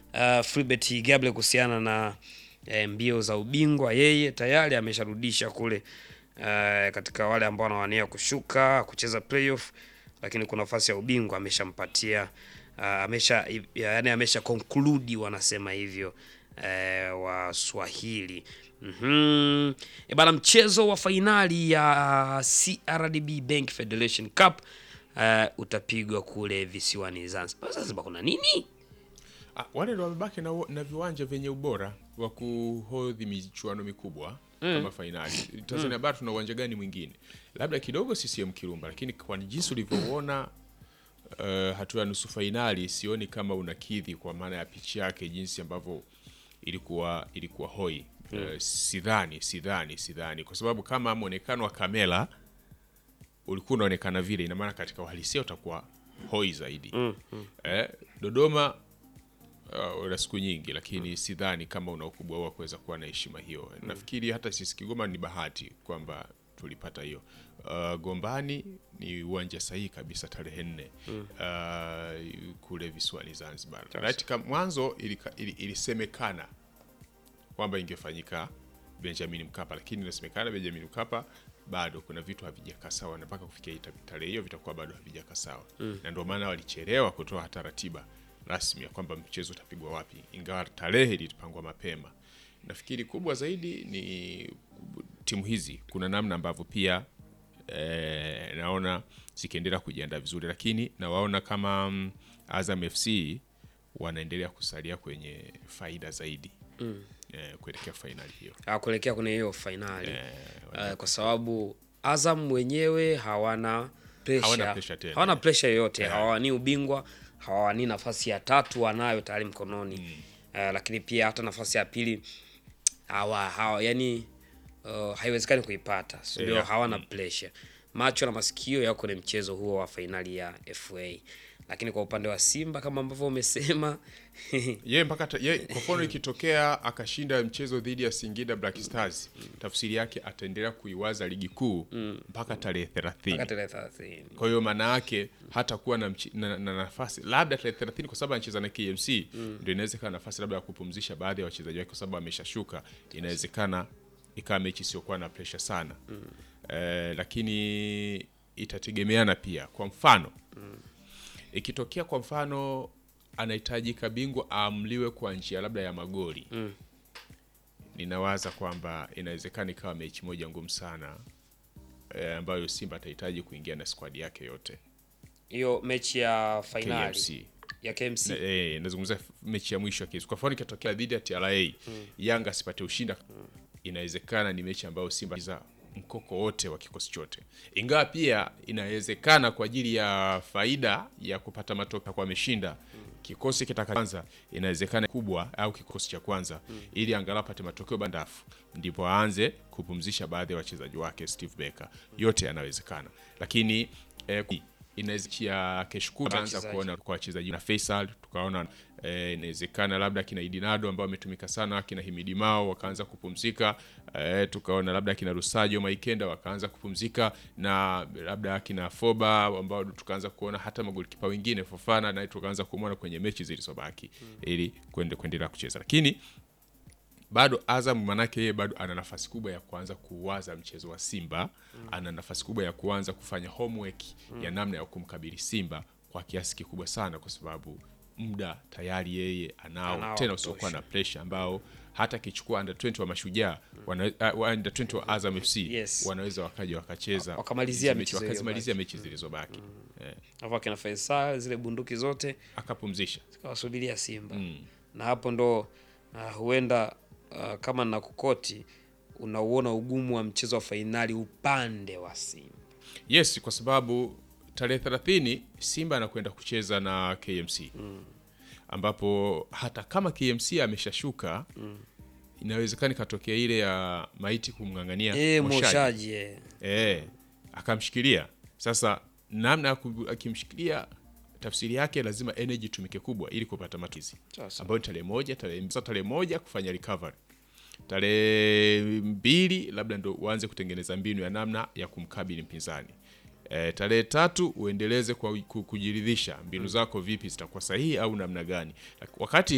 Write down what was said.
uh, Philbert Gabriel kuhusiana na eh, mbio za ubingwa. Yeye tayari amesharudisha kule eh, katika wale ambao wanawania kushuka kucheza playoff, lakini kuna nafasi ya ubingwa ameshampatia uh, amesha yani amesha conclude wanasema hivyo eh, wa Swahili. Mhm. E bana, mchezo wa fainali ya CRDB Bank Federation Cup uh, utapigwa kule visiwani Zanzibar. Zanzibar kuna nini? Ah, wale ndo wamebaki na, na viwanja vyenye ubora wa kuhodhi michuano mikubwa kama fainali. Tanzania bara tuna uwanja gani mwingine? Labda kidogo CCM Kirumba, lakini kwa jinsi ulivyouona uh, hatua ya nusu fainali sioni kama unakidhi kwa maana ya pichi yake jinsi ambavyo ilikuwa ilikuwa hoi. Uh, sidhani sidhani sidhani kwa sababu kama mwonekano wa kamera ulikuwa unaonekana vile, ina maana katika uhalisia utakuwa hoi zaidi. Eh, Dodoma uh, una siku nyingi, lakini sidhani kama una ukubwa huo wa kuweza kuwa na heshima hiyo. Nafikiri hata sisi Kigoma ni bahati kwamba tulipata hiyo. Uh, Gombani ni uwanja sahihi kabisa tarehe nne uh, kule visiwani Zanzibar. Right, kam- mwanzo ilika- ili- ilisemekana kwamba ingefanyika Benjamin Mkapa, lakini inasemekana Benjamin Mkapa bado kuna vitu havijakaa sawa, na mpaka kufikia hii tarehe hiyo vitakuwa bado havijakaa sawa na ndio maana walichelewa kutoa hata ratiba rasmi ya kwamba mchezo utapigwa wapi, ingawa tarehe ilipangwa mapema. Nafikiri kubwa zaidi ni timu hizi, kuna namna ambavyo pia eh, naona zikiendelea kujiandaa vizuri, lakini nawaona kama mm, Azam FC wanaendelea kusalia kwenye faida zaidi eh, kuelekea fainali hiyo. Ah, kuelekea kwenye hiyo fainali uh, kwa sababu Azam wenyewe hawana pressure, Hawana pressure tena. hawana pressure yoyote hawawanii ubingwa hawawanii nafasi ya tatu wanayo tayari mkononi uh, lakini pia hata nafasi ya pili hawa, hawa yani uh, haiwezekani kuipata so ndio Yeah. hawana pressure macho na masikio yako kwenye mchezo huo wa fainali ya FA lakini kwa upande wa Simba kama ambavyo umesema ye mpaka ta- ye, kwa mfano ikitokea akashinda mchezo dhidi ya Singida Black Stars, tafsiri yake ataendelea kuiwaza ligi kuu mpaka tarehe mpaka 30. tarehe 30 Kwa hiyo maana yake hata kuwa na, mchi- na, na nafasi labda tarehe 30 kwa sababu anacheza na KMC ndio inawezekana nafasi labda ya kupumzisha baadhi ya wachezaji wake kwa sababu ameshashuka, inawezekana ikawa mechi isiyokuwa na pressure sana eh, lakini itategemeana pia. Kwa mfano ikitokea kwa mfano anahitajika bingwa aamliwe kwa njia labda ya magoli ninawaza kwamba inawezekana ikawa mechi moja ngumu sana eh, ambayo Simba atahitaji kuingia na squad yake yote hiyo mechi ya fainali KMC. ya KMC Na, eh, nazungumzia f- mechi ya mwisho ya KMC. Kwa mfano ikitokea dhidi ya TRA Yanga asipate ushinda, inawezekana ni mechi ambayo Simba za mkoko wote wa kikosi chote, ingawa pia inawezekana kwa ajili ya faida ya kupata matokeo kwa ameshinda kikosi kitakaanza, inawezekana kubwa au kikosi cha kwanza, ili angalau apate matokeo bandafu, ndipo aanze kupumzisha baadhi ya wachezaji wake Steve Barker. Yote yanawezekana, lakini eh, inaweza ya kesho kutwa anza Wachezaji. kuona kwa wachezaji na Faisal tukaona eh, inawezekana labda kina Idinado ambao ametumika sana, kina Himidi Mao wakaanza kupumzika eh, tukaona labda kina Rusajo Maikenda wakaanza kupumzika na labda kina Foba ambao tukaanza kuona hata magolikipa wengine Fofana naye tukaanza kumwona kwenye mechi zilizobaki ili kwende kuendelea kucheza, lakini bado Azam manake yeye bado ana nafasi kubwa ya kuanza kuwaza mchezo wa Simba ana nafasi kubwa ya kuanza kufanya homework ya namna ya kumkabili Simba kwa kiasi kikubwa sana, kwa sababu muda tayari yeye anao, Anao tena wa usiokuwa kutosha. na pressure ambao hata akichukua under 20 wa Mashujaa wana, uh, under 20 wa Azam FC Yes. wanaweza wakaja wakacheza Wakamalizia hizi mechi mechi, wakazimalizia mechi zilizobaki eh, hapo akina Faisal zile bunduki zote akapumzisha kawasubiria Simba na hapo ndo uh, huenda uh, kama na kukoti unauona ugumu wa mchezo wa fainali upande wa Simba. Yes, kwa sababu tarehe 30 Simba anakwenda kucheza na KMC ambapo hata kama KMC ameshashuka inawezekana ikatokea ile ya maiti kumng'ang'ania Eh, Moshaji. Moshaji eh. Eh, akamshikilia. Sasa namna ya ku- akimshikilia, tafsiri yake lazima energy tumike kubwa ili kupata matizi, Sasa. ambayo ni tarehe moja, tarehe sasa tarehe moja kufanya recovery, tarehe mbili labda ndo uanze kutengeneza mbinu ya namna ya kumkabili mpinzani. E, tarehe tatu uendeleze kwa ku- kujiridhisha mbinu zako vipi zitakuwa sahihi au namna gani, wakati